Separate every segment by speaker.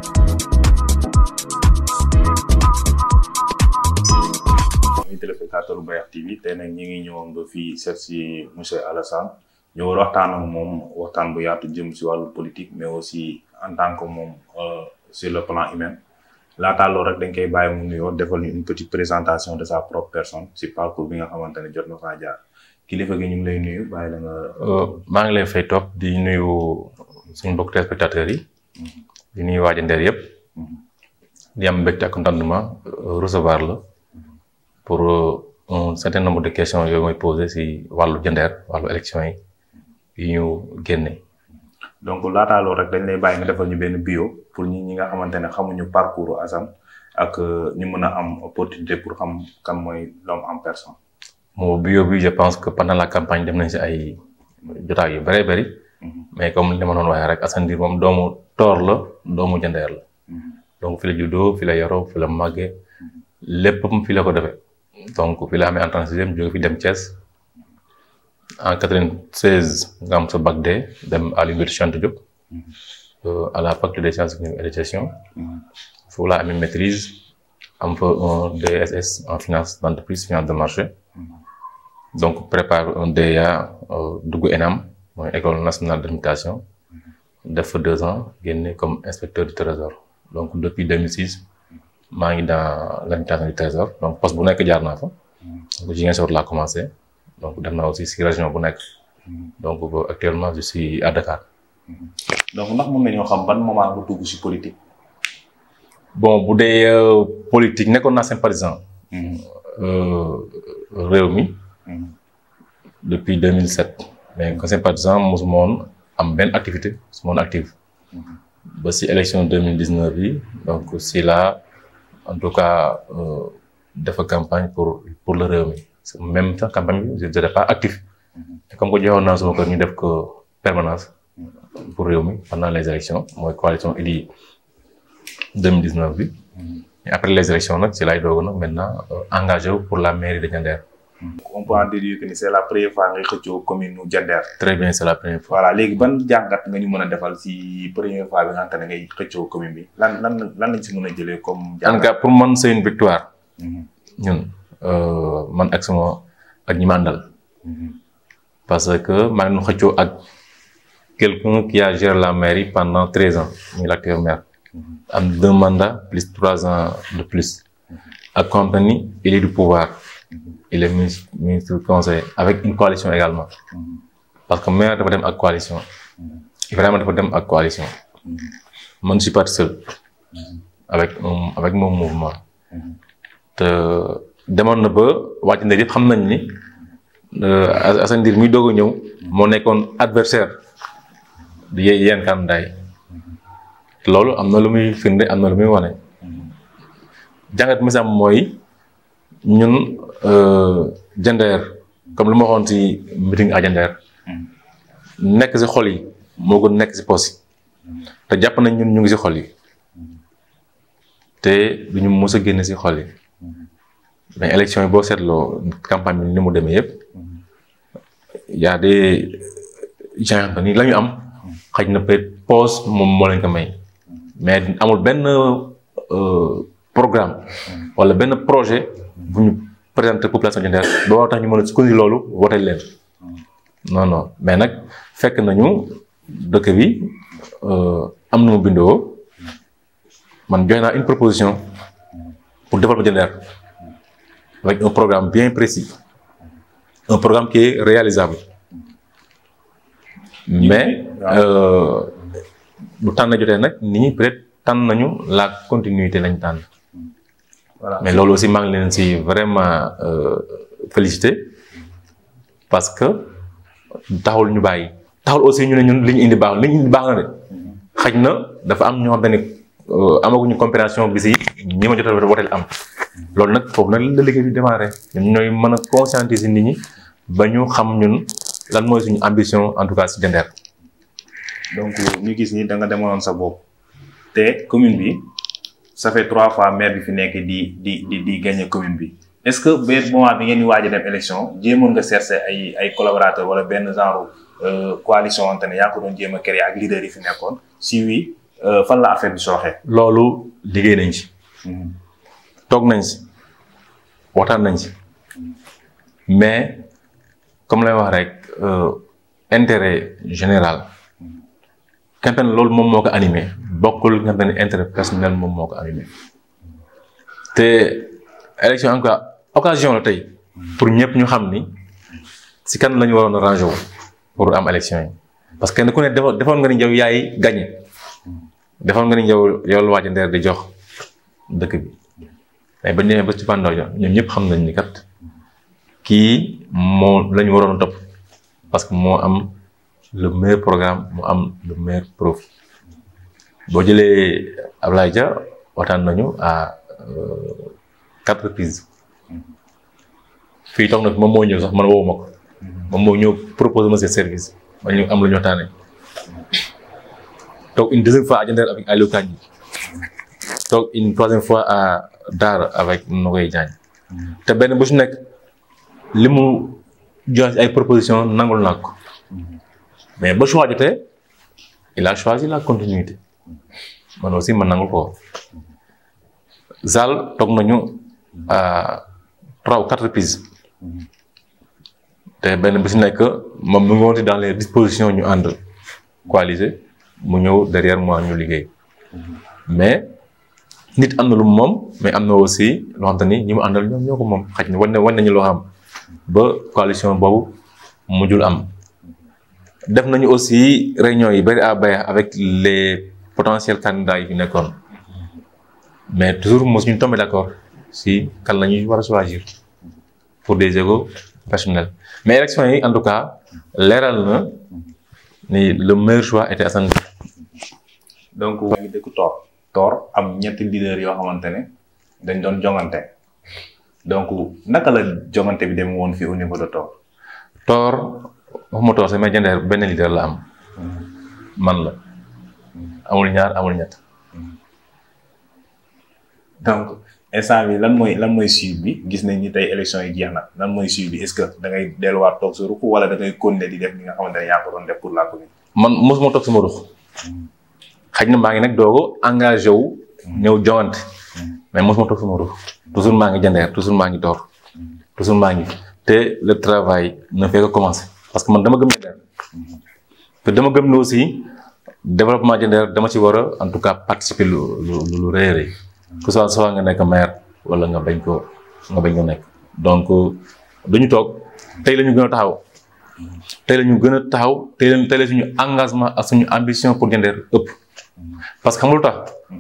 Speaker 1: muy téléspectateur Bayakh TV tey nag ñi ngi ñëwoon ba fii seet si monsieur Alassane ñu war waxtaan ak moom waxtaan bu yaatu jëm si wàllu politique mais aussi en tant que moom sur le plan humain laataa loolu rek dañ koy bàyyi mu nuyoo defal ñu une petite présentation de sa propre personne si parcours bi nga xamante ne jot na faa jaar kilifa gi ñu ngi lay nuyu bàyyi la nga.
Speaker 2: maa ngi lay fay topp di nuyu suñu mbokk téléspectateurs yi di nuyu waa Jandeer yëpp di am mbégte ak contentement recevoir la pour un certain nombre de questions yooyu mooy posé si wàllu Jandeer wàllu élection yi yi ñu génne.
Speaker 1: donc laataa loolu rek dañ lay bàyyi nga defal ñu benn bio pour ñi ñi nga xamante ne xamuñu parcours Assane ak ñu mën a am opportunité pour xam kan mooy l'homme en personne.
Speaker 2: moo bio bi je pense que pendant la campagne dem nañ si ay jotaay yu bëree bëri. mais comme li ma doon waxee rek Assane Ndir moom doomu Toor la doomu Jandeer la. donc fi la juddoo fi la yoroo fi la màggee léppam fi la ko defee donc fi la amee entrée en sixième jóge fi dem Thiès en quatre-vingt-seize nga am sa bac D dem à l'université Cheikh Anta Diop à la faculté des sciences économiques et de gestion foofu laa amee maîtrise am fa un DSS en finance d'entreprise finance de marché donc prépare un DEA dugg ENAM mooy école nationale d'administration def fa deux ans génne comme inspecteur du trésor donc depuis 2006 maa ngi dans l'administration du trésor donc poste bu nekk jaar naa fa donc Ziguinchor laa commencé donc dem naa aussi si région bu nekk donc actuellement je suis à Dakar.
Speaker 1: donc ndax mën nañoo xam ban moment nga dugg si politique.
Speaker 2: bon bu dee politique nekkoon naa sympathisant. réew mi. depuis 2007. mais que sympathisant mosuma woon am benn activité mosuma woon active. ba si élection 2019 bi donc si là en tout cas dafa campagne pour pour le réew mi même sax campagne bi je n'étais pas actif comme que joxoon naa sama kër ñu def ko permanence pour réew mi pendant les élections mooy coalition Idy 2019 bi et après les élections nag si laay doog nag maintenant engagé wu pour la mairie de Diender.
Speaker 1: on peut en déduire que ni c'est la première fois ngay xëccoo commune nu Diender.
Speaker 2: très bien c'est la première fois.
Speaker 1: voilà léegi ban jàngat nga ñu mën a defal si première fois bi nga xamante ne ngay xëccoo commune bi lan lan lan lañ si mën a jëlee comme.
Speaker 2: en tout cas pour man c'est une victoire. ñun man ak sama ak ñi ma àndal. parce que maa ngi xëccoo ak quelqu'un qui a géré la mairie pendant treize ans muy l'actuel maire. am deux mandats plus trois ans de plus. ak compagnie il est du pouvoir. il est ministre ministre conseil avec une coalition également. parce que maire dafa dem ak coalition. Ibrahima dafa dem ak coalition. man je suis parti seul. avec avec mon mouvement. te demoon na ba wàcc na yëpp xam nañ ni Assane Ndir muy doog a ñëw moo nekkoon adversaire di yéen candidat yi loolu am na lu muy firnde am na lu muy wane jàngat mi sam mooy ñun Diender comme lu ma waxoon ci meeting à Diender nekk ci xol yi moo gën nekk ci poos yi te jàpp nañ ñun ñu ngi ci xol yi te duñu mës a génne ci xol yi mais élection yi boo seetloo campagne bi ni mu demee yëpp y a des gens ni la ñu am xëy na peut-être poos moom moo leen ko may mais amul benn programme wala benn projet bu ñu présenter population Diender ba tax ñu mën a sukkandiku loolu wote leen non non mais nag fekk nañu dëkk bi am na mu bindoo man joxe naa une proposition pour développer Diender avec un programme bien précis un programme qui est réalisable mais bu tànn jotee nag nit ñi peut-être tànn nañu la continuité lañ tànn
Speaker 1: voilà
Speaker 2: mais loolu aussi maa ngi leen si vraiment félicité parce que taxul ñu bàyyi taxul aussi ñu ne ñun li ñu indi baax li ñu indi baax na de xaj na dafa am ñoo xam ne amaguñu compréhension bi si ñi ma jot a woteel am loolu nag foofu nag la liggéey bi démarré ñun ñooy mën a conscientiser nit ñi ba ñu xam ñun lan mooy suñu ambition en tout cas si Diender.
Speaker 1: donc ñu gis ni da nga demoon sa bopp te commune bi ça fait trois fois maire bi fi nekk di di di di gagner commune bi est-ce que benn moment bi ngeen di waaj a dem élection jéemoon nga chercher ay ay collaborateurs wala benn genre coalition wante ne yaa ko doon jéem a créer ak leader yi fi nekkoon si oui fan la affaire bi sooxee.
Speaker 2: loolu liggéey nañ ci. toog nañ si waxtaan nañ si mais comme lay wax rek intérêt général nga xam ne loolu moom moo ko animé bokkul nga xam ne intérêt personnel moom moo ko animé te élection en tout cas occasion la tey pour ñëpp ñu xam ni si kan la ñu waroon a rangé wu pour am élection yi parce que kenn ku ne defoon defoon nga ni yow yaay gagné defoon nga ni yow yow la waaj ndeer di jox dëkk bi mais ba ñëwee ba ci pandaw ja ñoom ñëpp xam nañ ni kat kii moo la ñu waroon a topp parce que moo am le meilleur programme mu am le meilleur profit boo jëlee Ablaye Dia waxtaan nañu à quatre reprises fii toog na fi moom moo ñëw sax man woowu ma ko moom moo ñëw proposé ma seen service ma ñu am lu ñu waxtaanee toog une deuxième fois à Diender avec Aliou Kandji toog une troisième fois à Daara avec Nogoy Diagne te benn bu si nekk li mu joxe ay proposition nangul naa ko mais ba choix jotee il a choisi la continuité man aussi man nangul ko Zal toog nañu à trois ou quatre reprises te benn bi si nekk moom mu ngi woon dans les dispositions ñu ànd coaliser mu ñëw derrière moi ñu liggéey mais nit am na lu moom mais am na aussi loo xam te ni ñi mu àndal ñoom ñoo ko moom xaj na wan na wan nañu loo xam ba coalition boobu mujjul am def nañu aussi réunion yi bari à bay avec les potentiels candidats yi fi nekkoon mais toujours mosu ñu tombé d'accord si kan la ñuy war a choisir pour des égos personnels mais élection yi en tout cas leeral na ni le meilleur choix était Assane
Speaker 1: donc maa ngi dëkk Tor Tor am ñetti leader yoo xamante ne dañ doon jongante donc naka la jongante bi dem woon fii au niveau de Tor
Speaker 2: Tor waxuma Tor sama Diender benn leader la am man la amul ñaar amul ñett
Speaker 1: donc instant bi lan mooy lan mooy suivi bi gis nañ ni tey élection yi jeex na lan mooy suivi bi est-ce que da ngay delluwaat toog sa ruq wala da ngay continuer di def li nga xamante ne yaa ko doon def pour la commune.
Speaker 2: man mosuma toog sama ruq xaj na maa ngi nag doogo engagé wu ñëw jongante mais mosuma toog sama ruq toujours maa ngi Diender toujours maa ngi Tor toujours maa ngi te le travail ne fait que commencer parce que man dama gëm Diender te dama gëm ne aussi développement Diender dama ci war a en tout cas participer lu lu lu rëy a rëy que soit soit nga nekk maire wala nga bañ ko nga bañ ko nekk donc dañu toog tey la ñu gën a taxaw tey la ñu gën a taxaw tey la tey la suñu engagement ak suñu ambition pour Diender ëpp parce que xam nga lu tax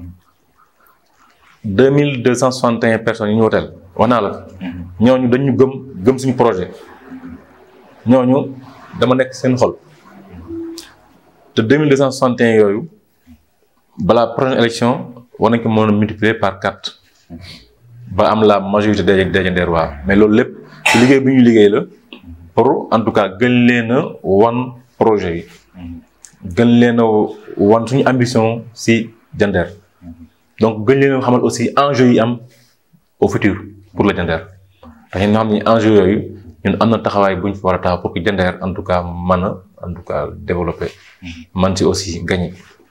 Speaker 2: deux mille deux cent soixante et un personnes yi ñu woteel wax naa la ñooñu dañu gëm gëm suñu projet ñooñu dama nekk seen xol te deux mille deux cent soixante et un yooyu balaa prochaine élection war nañ ko mën a multiplier par quatre ba am la majorité des des Diender waa mais loolu lépp ci liggéey bi ñu liggéey la pour en tout cas gën leen a wan projet yi gën leen a wan suñu ambition si Diender donc gën leen a xamal aussi enjeu yi am au futur pour le Diender te ñun ñoo xam ne enjeu yooyu ñun am na taxawaay bu ñu fa war a taxaw pour que Diender en tout cas mën a en tout cas développer man si aussi gagner.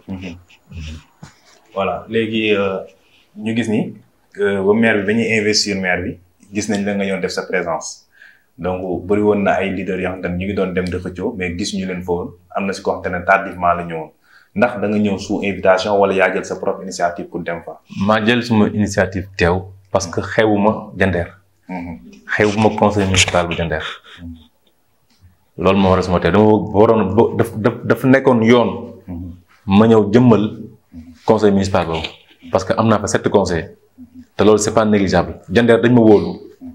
Speaker 1: voilà léegi ñu gis ni ba maire bi ba ñuy investir maire bi gis nañ la nga ñëw def sa présence donc bëri woon na ay leaders yoo xamante ne ñu ngi doon dem di xëccoo mais gis ñu leen foofu am na si koo xamante ne tardivement la ñëwoon ndax da nga ñëw sous invitation wala yaa jël sa propre initiative pour dem fa.
Speaker 2: maa jël suma initiative teew parce que xewuma Diender. xewuma conseil municipal bu Diender. loolu moo waral suma teew dama waroon daf daf dafa nekkoon yoon. ma ñëw jëmmal conseil municipal boobu parce que am naa fa sept conseils te loolu c'est pas négligeable Diender dañ ma wóolu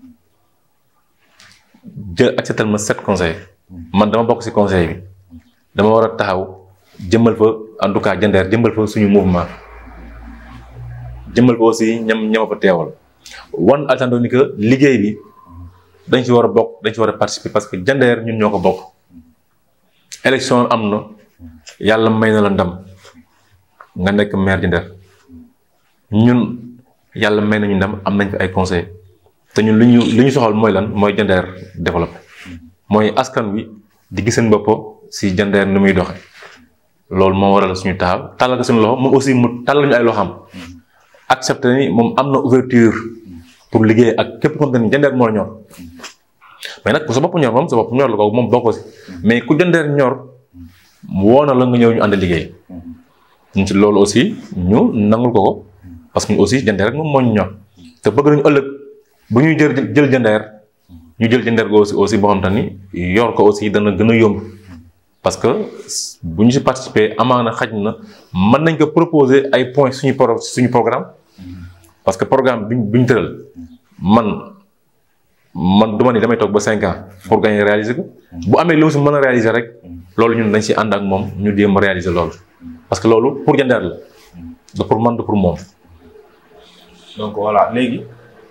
Speaker 2: jël accepté ma sept conseils man dama bokk ci conseil bi dama war a taxaw jëmmal fa en tout cas Diender jëmmal fa suñu mouvement jëmmal fa aussi ñam ñama fa teewal wan altando ni que liggéey bi dañ ci war a bokk dañ ci war a participer parce que Diender ñun ñoo ko bokk élection am na yàlla may na la ndam nga nekk maire Diender ñun yàlla may nañu ndam am nañ fi ay conseil te ñun li ñu li ñu soxal mooy lan mooy Diender développé mooy askan wi di gis seen bopp si Diender ni muy doxe loolu moo waral suñu taxaw tàllal ko suñu loxo moom aussi mu tàllal ñu ay loxam accepté ni moom am na ouverture pour liggéey ak képp ko xam te ni jandeer moo la ñor mais nag ku sa bopp ñor moom sa bopp ñor la ko moom bokk si mais ku jandeer ñor woo na la nga ñëw ñu ànd liggéey ñun ci loolu aussi ñu nangul ko ko parce que ñu aussi jandeer rek moom moo ñu ñor te bëgg nañu ëllëg bu ñuy jël jël jandeer ñu jël jandeer go aussi aussi boo xam te ni yor ko aussi dana gën a yomb parce que bu ñu si participer amaana xaj na mën nañ ko proposer ay points suñu pro suñu programme parce que programme bi bi ñu tëral man man du ma ni damay toog ba cinq ans pour gagner réaliser ko bu amee lu mu si mën a réaliser rek loolu ñun dañ si ànd ak moom ñu jéem a réaliser loolu parce que loolu pour jandeer la da pour man da pour moom
Speaker 1: donc voilà léegi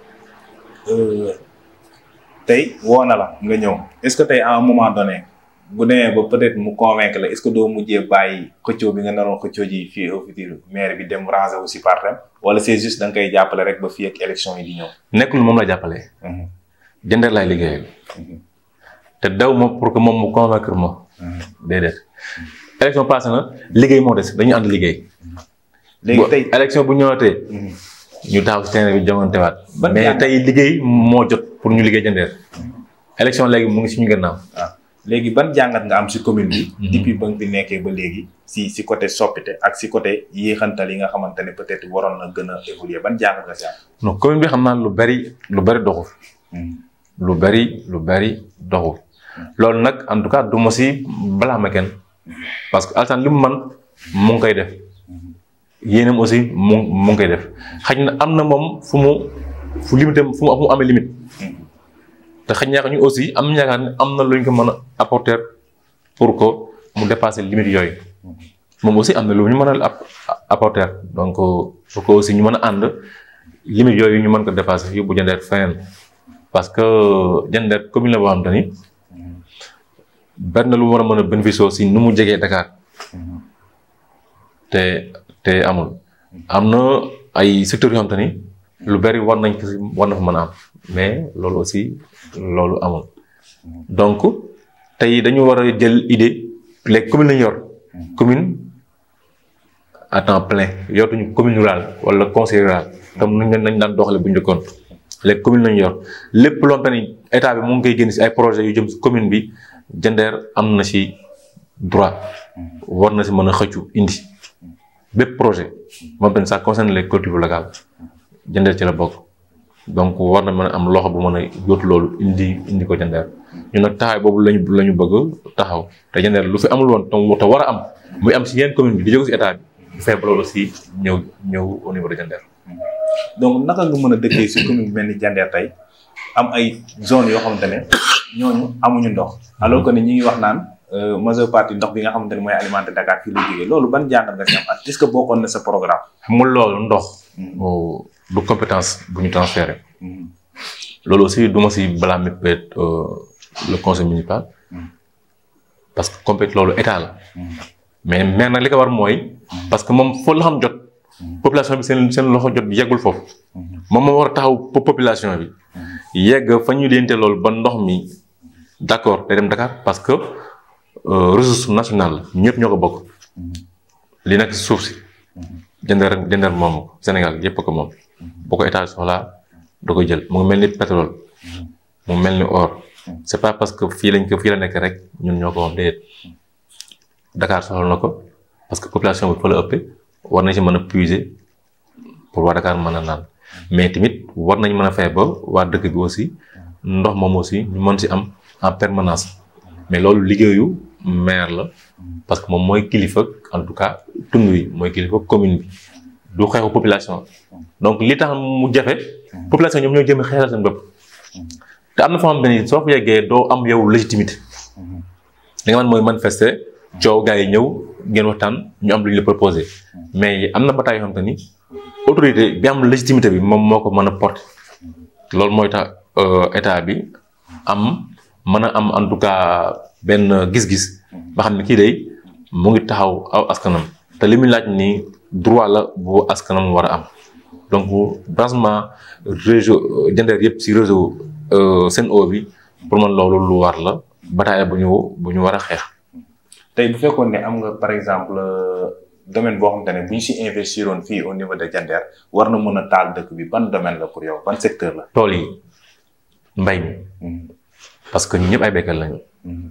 Speaker 1: tey woo na la nga ñëw est-ce que tey à un moment donné bu demee ba peut-être mu convaincre la est-ce que doo mujjee bàyyi xëccoo bi nga naroon xëccoo ji fii au futur maire bi dem ranger aussi partem wala c'est juste da nga koy jàppale rek ba fii ak élection yi di ñëw.
Speaker 2: nekkul moom la jàppale. jandeer laay liggéeyal. te daw ma pour que moom mu convaincre ma. déedéet. élection passé na liggéey moo des dañu ànd liggéey.
Speaker 1: léegi tey
Speaker 2: élection bu ñëwatee. ñu taxaw si terrain bi jamontewaat.
Speaker 1: ban
Speaker 2: mais tey liggéey moo jot pour ñu liggéey jandeer. élection léegi mu ngi suñu gannaaw.
Speaker 1: waaw léegi ban jàngat nga am si commune bi. depuis ba nga fi nekkee ba léegi. si si côté soppite ak si côté yéexantal yi nga xamante ne peut-être waroon na gën a évoluer ban jàngat nga si am.
Speaker 2: non commune bi xam naa lu bari lu bari doxul. lu bari lu bari doxul. loolu nag en tout cas du ma si balaa ma kenn parce que Alassane li mu man mu ngi koy def yéenam aussi mu mu ngi koy def xaj na am na moom fu mu fu limité fu mu amee limite te xaj na ñu aussi am yaakaar ne am na lu ñu ko mën a apporter pour que mu dépasser limite yooyu moom aussi am na lu ñu mën a apporter donc pour que aussi ñu mën a ànd limite yooyu ñu mën ko dépasser yóbbu jandeer feneen parce que jandeer commune la boo xam te ni bari na lu war a mën a bénéficier aussi nu mu jegee Dakar te te amul am na ay secteurs yoo xam te ni lu bari war nañ ko si war na fa mën a am mais loolu aussi loolu amul donc tey dañu war a jël idée les communes lañu yor commune à temps plein yortuñu commune rurale wala conseil rural comme nañ nañ daan doxale bu njëkkoon les communes lañu yor lépp loo xam te ni état bi mu ngi koy génn si ay projets yu jëm si commune bi jandeer am na si droit war na si mën a xëccu indi bépp projet moom tamit ça concerne les collectivités locales jandeer ci la bokk donc war na mën a am loxo bu mën a yóotu loolu indi indi ko jandeer ñun nag taxawaay boobu lañu la ñu bëgg taxaw te jandeer lu fi amul woon te war a am muy am si yenn commune bi di jóge si état bi bu fexe ba loolu aussi ñëw ñëw au niveau de jandeer
Speaker 1: donc naka nga mën a dëkkee si commune bi mel ni jandeer tey am ay zone yoo xamante ne ñooñu amuñu ndox alors que ni ñi ngi wax naan majeure partie ndox bi nga xamante ne mooy alimenter Dakar fii la jógee loolu ban jàngat nga si am ak est-ce que bokkoon na sa programme.
Speaker 2: xam nga loolu ndox. du compétence bu ñu transféré. loolu aussi du ma si blâmer peut-être le conseil municipal. parce que compét loolu état la. mais mais nag li ko war mooy. parce que moom foo la xam jot. population bi seen seen loxo jot yeggul foofu. moom moo war a taxaw population bi. yegg fa ñu leente loolu ba ndox mi d'accord day dem Dakar parce que ressource nationale la ñëpp ñoo ko bokk. li nekk suuf si. jëndër jëndër moomu Sénégal yëpp ko moom. boo ko état soxlaa da koy jël mu ngi mel ni pétrole. mu mel ni or. c'est pas parce que fii lañ ko fii la nekk rek ñun ñoo ko moom déedéet. Dakar soxla na ko parce que population bi fa la ëppee war nañ si mën a puiser pour waa Dakar mën a naan. mais tamit war nañ mën a fexe ba waa dëkk bi aussi ndox moom aussi ñu mën si am en permanence mais loolu liggéeyu maire la parce que moom mooy kilifa en tout cas tund wi mooy kilifa commune bi du xeexu population donc li tax mu jafe population ñoom ñoo jëm xeexal seen bopp te am na foo xam ne ni soo fa yeggee doo am yow légitimité li nga man mooy manifester coow gars yi ñëw ngeen waxtaan ñu am lu ñu la proposé mais am na bataay yoo xam te ni autorité bi am légitimité bi moom moo ko mën a porter loolu mooy tax état bi am mën a am en tout cas benn gis-gis ba xam ne kii day mu ngi taxaw aw askanam te li muy laaj ni droit la bu askanam war a am donc branchement réseau jandeer yëpp si réseau Sen'Eau bi pour man loolu lu war la bataille bu ñu bu ñu war a xeex
Speaker 1: tey bu fekkoon ne am nga par exemple domaine boo xamante ne bu ñu si investiroon fii au niveau de Diender war na mën a taal dëkk bi ban domaine la pour yow ban secteur la.
Speaker 2: tool yi mbay mi parce que ñun ñëpp ay béykat lañu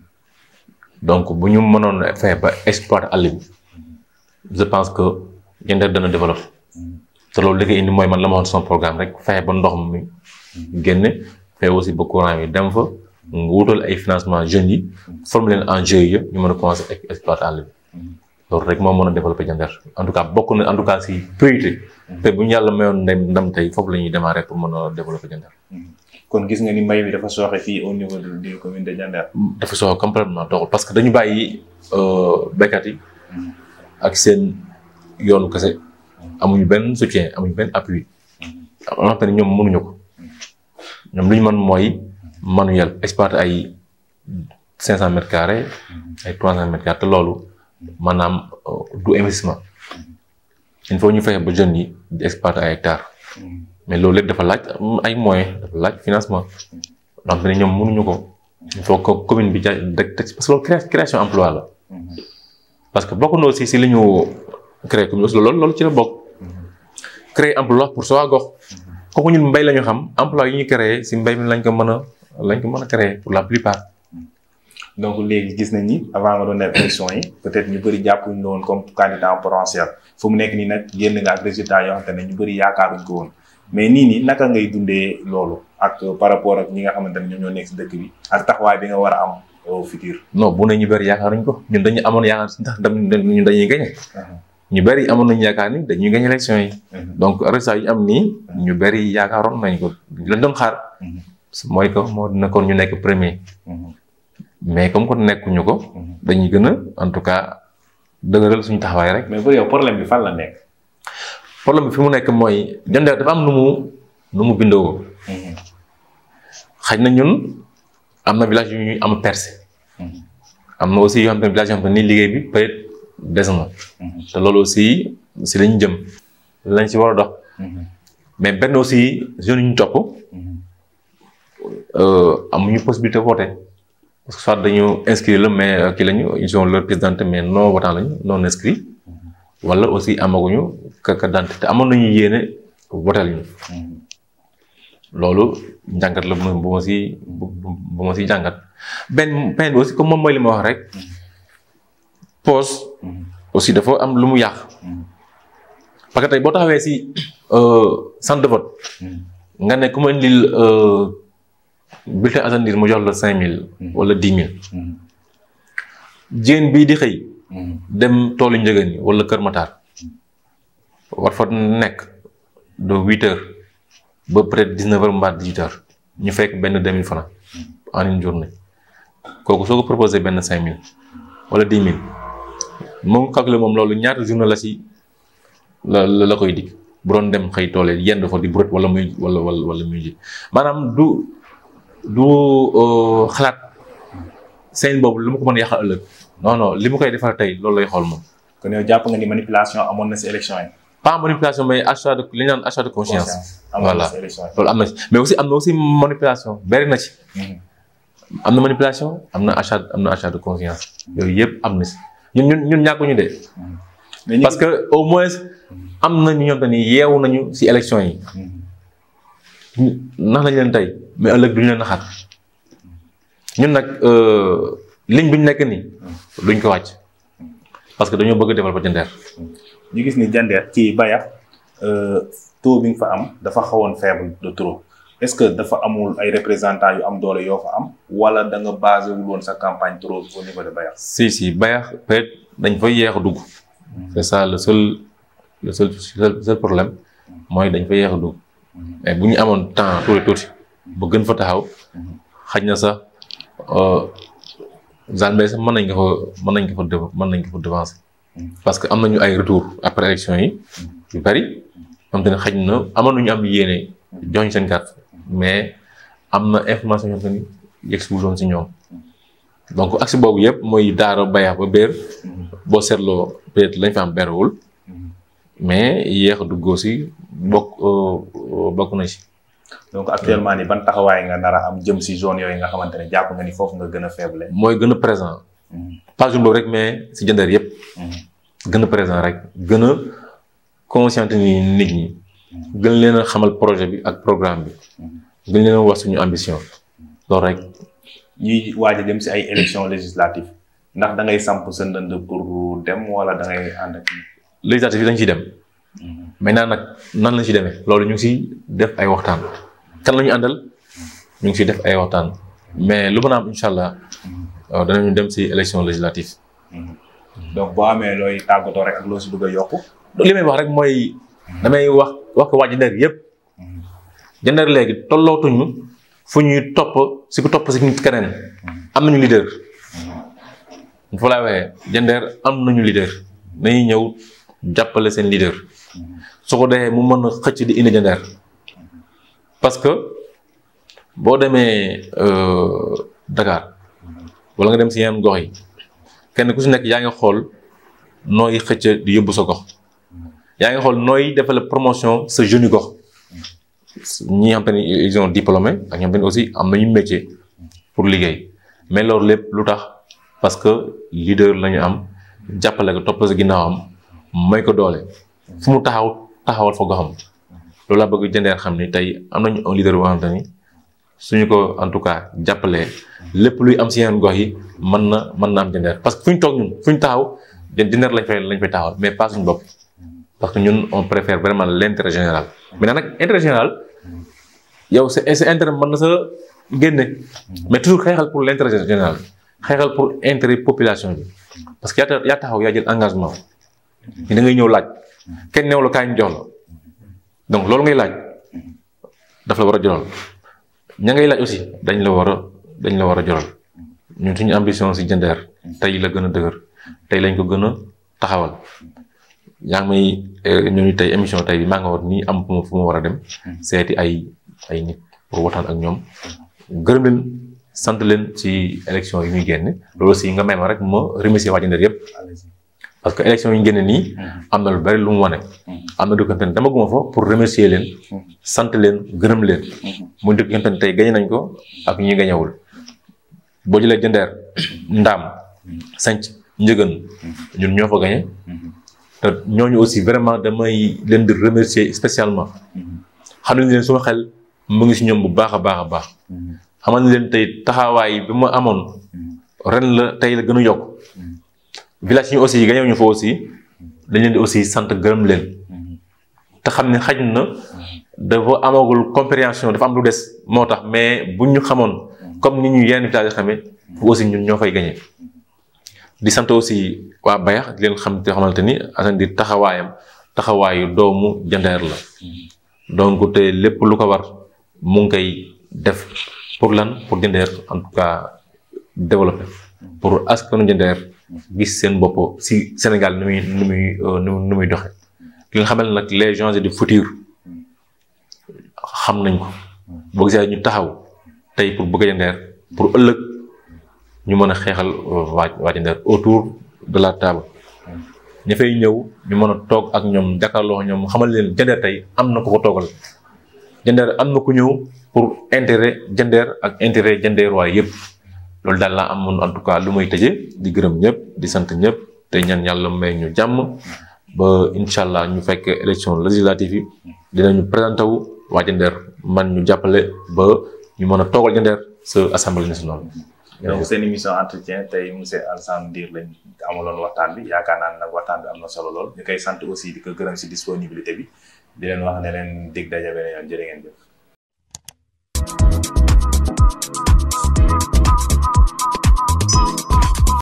Speaker 2: donc bu ñu mënoon fexe ba exploiter àll bi je pense que Diender dana développer te loolu li koy indi mooy man la ma waxoon sama programme rek fexe ba ndox mi génne fexe aussi ba courant yi dem fa nga wutal ay financement jeunes yi former leen en GIE ñu mën a commencer exploiter àll bi loolu rek moo mën a développer Diender en tout cas bokk na en tout cas si priorité te bu ñu yàlla mayoon ndam ndam tey foofu la ñuy démarrer pour mën a développer Diender
Speaker 1: kon gis nga ni mbay mi dafa sooxe fii au niveau de de commune de Diender.
Speaker 2: dafa soxla complètement doxul parce que dañu bàyyi béykat yi ak seen yoonu kese amuñu benn soutien amuñu benn appui am na xam ne ñoom mënuñu ko ñoom lu ñu mën mooy manuel exploiter ay cinq cent mètres carrés ay trois cent mètres carrés te loolu maanaam du investissement il faut ñu fexe ba jeunes yi di exploiter ay hectares mais loolu lépp dafa laaj ay moyens dafa laaj financement donc ne ñoom mënuñu ko il faut que commune bi ja dëkk parce que loolu création emploi la parce que bokk na aussi si li ñu créé commune aussi loolu loolu ci la bokk créer emploi pour soo gox kooku ñun mbay la ñu xam emploi yi ñu créé si mbay mi lañ ko mën a lañ ko mën a créer pour la plupart
Speaker 1: donc léegi gis nañ ni avant nga doon def élection yi peut-être ñu bëri jàppuñ la woon comme candidat potentiel fu mu nekk nii nag génn nga ak résultat yoo xamante ne ñu bëri yaakaaruñ ko woon mais nii nii naka ngay dundee loolu ak par rapport ak ñi nga xamante ne ñoom ñoo nekk si dëkk bi ak taxawaay bi nga war a am au futur.
Speaker 2: non bu ne ñu bëri yaakaaruñ ko ñun dañu amoon yaakaar si ndax ñun dañuy gañe ñu bëri amoon nañu yaakaar ni dañuy gañe élection yi donc résultat yi am nii ñu bëri yaakaaroon nañ ko lañ doon xaar mooy que moo nekkoon ñu nekk premier mais comme que nekkuñu ko dañuy gën a en tout cas dëgëral suñu taxawaay rek
Speaker 1: mais pour yow problème bi fan la nekk.
Speaker 2: problème bi fi mu nekk mooy Diender dafa am nu mu nu mu bindoo xaj na ñun am na village yu ñuy am percé am na aussi yoo xam ne village yoo xam ne nii liggéey bi peut être des na te loolu aussi si lañu jëm lañ si war a dox mais benn aussi jeunes yu ñu topp amuñu possibilité voter parce que soit dañu inscrit la mais kii lañu ils ont leur pièce d'identité mais non votant lañu non inscrit wala aussi amaguñu carte d'identité te amoon nañu yéene votel ñu loolu njàngat la bu bu ma si bu ma si jàngat benn benn bi aussi comme moom mooy li ma wax rek pause aussi dafa am lu mu yàq parce que tey boo taxawee si centre de vote nga ne ku ma indil bulletin assainir mu jox la cinq mille wala dix mille jigéen bii di xëy dem toolu njëgën yi wala Kër Matar war fa nekk de huit heures ba peut-être dix neuf heures mbaa dix huit heures ñu fekk benn deux mille francs en une journée kooku soo ko proposé benn cinq mille wala dix mille moom calculé moom loolu ñaata journée la si la la koy dig bu doon dem xëy toole yenn fa di brut wala muy wala wala wala muy ji maanaam du du xalaat seen boobu lu ma ko mën a yàqal ëllëg non non li mu koy defar tey loolu lay xool moom.
Speaker 1: kon yow jàpp nga ni manipulation amoon na si élection yi.
Speaker 2: pas manipulation mais achat de li ñu naan achat de conscience.
Speaker 1: amoon na
Speaker 2: voilà
Speaker 1: si élection yi.
Speaker 2: loolu am na ci mais aussi am na aussi manipulation bari na ci. am na manipulation am na achat am na achat de conscience. yooyu yëpp am na si ñun ñun ñun ñàkkuñu de.
Speaker 1: mais ñu
Speaker 2: parce que au moins am na ñu ñoom ni yeewu nañu si élection yi. nax nañ leen tey mais ëllëg duñu leen naxaat ñun nag ligne bi ñu nekk nii duñ ko wàcc parce que dañoo bëgg a développer Diender.
Speaker 1: ñu gis ni Diender ci Bayax taux bi nga fa am dafa xawoon faible de trop est-ce que dafa amul ay représentants yu am doole yoo fa am wala da nga basé wul woon sa campagne trop au niveau de Bayax.
Speaker 2: si si Bayax peut-être dañ fa yéex a dugg. c'est ça le seul le seul seul seul problème mooy dañ fa yéex a dugg. mais bu ñu amoon temps tuuti tuuti ba gën fa taxaw xaj na sax Zalmbé sax mën nañ ko fa mën nañ ko fa dev mën nañ ko fa devancer parce que am nañu ay retour après élection yi yu bari xam te ne xaj na amoon nañu am yéene jox ñu seen carte mais am na information yoo xam ni yegg si wuloon si ñoom donc axe boobu yëpp mooy daara bayax ba béer boo seetloo peut-être lañ fa am berewul mais yéex a duggoo si bokk bokk na si.
Speaker 1: donc actuellement ni ban taxawaay nga nar a am jëm si zone yooyu nga xamante ne jàpp nga ni foofu nga gën a faible.
Speaker 2: mooy gën a présent. pas jour boobu rek mais si Diender yëpp. gën a présent rek gën a conscientiser nit ñi. gën leen a xamal projet bi ak programme bi. gën leen a wax suñu ambition. loolu rek.
Speaker 1: ñuy waaj a dem si ay élections législatives ndax da ngay samp sa ndënd pour dem wala da ngay ànd ak.
Speaker 2: législative yi dañ ciy dem. maintenant nag nan lañ ci demee loolu ñu ngi siy def ay waxtaan. kan la ñu àndal ñu ngi siy def ay waxtaan mais lu mën a am incha allah danañu dem si élection législative.
Speaker 1: donc boo amee looy tàggatoo rek ak loo si bëgg a yokku.
Speaker 2: li may wax rek mooy damay wax wax ko waa Diender yëpp. Diender léegi tollootuñu fu ñuy topp si ku topp si nit keneen. am nañu leader. fa laa waxee Diender am nañu leader nañuy ñëw jàppale seen leader. su ko defee mu mën a xëcc di indi Diender parce que boo demee Dakar wala nga dem si yeneen gox yi kenn ku si nekk yaa ngi xool nooy xëcc di yóbbu sa gox yaa ngi xool nooy defal promotion sa jeune gox ñi xam te ni ils ont diplômé ak ñoom tamit aussi am nañu métier pour liggéey mais loolu lépp lu tax parce que leader la ñu am jàppale ko topp sa ginnaawam may ko doole fu mu taxaw taxawal fa goxam loolu laa bëgg Diender xam ni tey am nañu un leader boo xamante ni suñu ko en tout cas jàppalee lépp luy am si yeneen gox yi mën na mën na am Diender parce que fu ñu toog ñun fu ñu taxaw Diender lañ fay lañ fay taxawal mais pas suñu bopp parce que ñun on préfère vraiment l' intérêt général. maintenant nag intérêt général yow sa sa intérêt mën na sa génne mais toujours xeexal pour l' intérêt général xeexal pour intérêt population bi parce que yaa yaa taxaw yaa jël engagement ni da ngay ñëw laaj. kenn neew la kaay ñu jox la donc loolu ngay laaj daf la war a joral ña ngay laaj aussi dañ la war a dañ la war a joral ñun suñu ambition si Diender tey la gën a dëgër tey lañ ko gën a taxawal yaa ngi may ñooñu tey émission tey bi maa nga war nii am fu ma fu ma war a dem seeti ay ay nit pour waxtaan ak ñoom gërëm leen sant leen ci élection yi muy génn loolu aussi nga may ma rek ma remercier waa Diender yëpp parce que élection yi ñu génne nii am na lu bari lu mu wane am na dëkk ne dama guma fa pour remercier leen sant leen gërëm leen muy dëkk yonte ne tey gañe nañ ko ak ñi gañewul boo jëlee Diender ndaam sanc njëgën ñun ñoo fa gañe te ñooñu aussi vraiment damay leen di remercier spécialement xam nañ leen suma xel mu ngi si ñoom bu baax a baax a baax xamal ne leen tey taxawaay bi ma amoon ren la tey la gën a yokk village yi aussi gañew ñu fa aussi dañ leen di aussi sant gërëm leen te xam ne xaj na dafa amagul compréhension dafa am lu des moo tax mais buñ ñu xamoon comme ni ñu yenn village xamee fu aussi ñun ñoo fay gañe di sant aussi waa Bayax di leen xam te xamante ni Assane di taxawaayam taxawaayu doomu Diender la donc te lépp lu ko war mu ngi koy def pour lan pour Diender en tout cas développer pour askanu Diender gis seen bopp si Sénégal nu muy nu muy nu muy doxe ki nga xamal nag les gens du futur xam nañ ko boo gisee ñu taxaw tey pour bëgg Diender pour ëllëg ñu mën a xeexal waa waa Diender autour de la table ña fay ñëw ñu mën a toog ak ñoom jàkkaarloo ñoom xamal leen Diender tey am na ko ko toogal Diender am na ku ñëw pour intérêt Diender ak intérêt Diender waaye yëpp loolu daal laa amoon en tout cas lu may tëjee di gërëm ñëpp di sant ñëpp te ñaan yàlla may ñu jàmm ba incha allah ñu fekk élection législative yi dinañu présenté wu waa Diender man ñu jàppale ba ñu mën a toogal Diender sa assemblée nationale.
Speaker 1: donc seen émission entretien tey monsieur Alassane Ndir lañ amaloon waxtaan bi yaakaar naa ne nag waxtaan bi am na solo lool ñu koy sant aussi di ko gërëm si disponibilité bi di leen wax ne leen dig daje beneen yoon jërë ngeen jëf.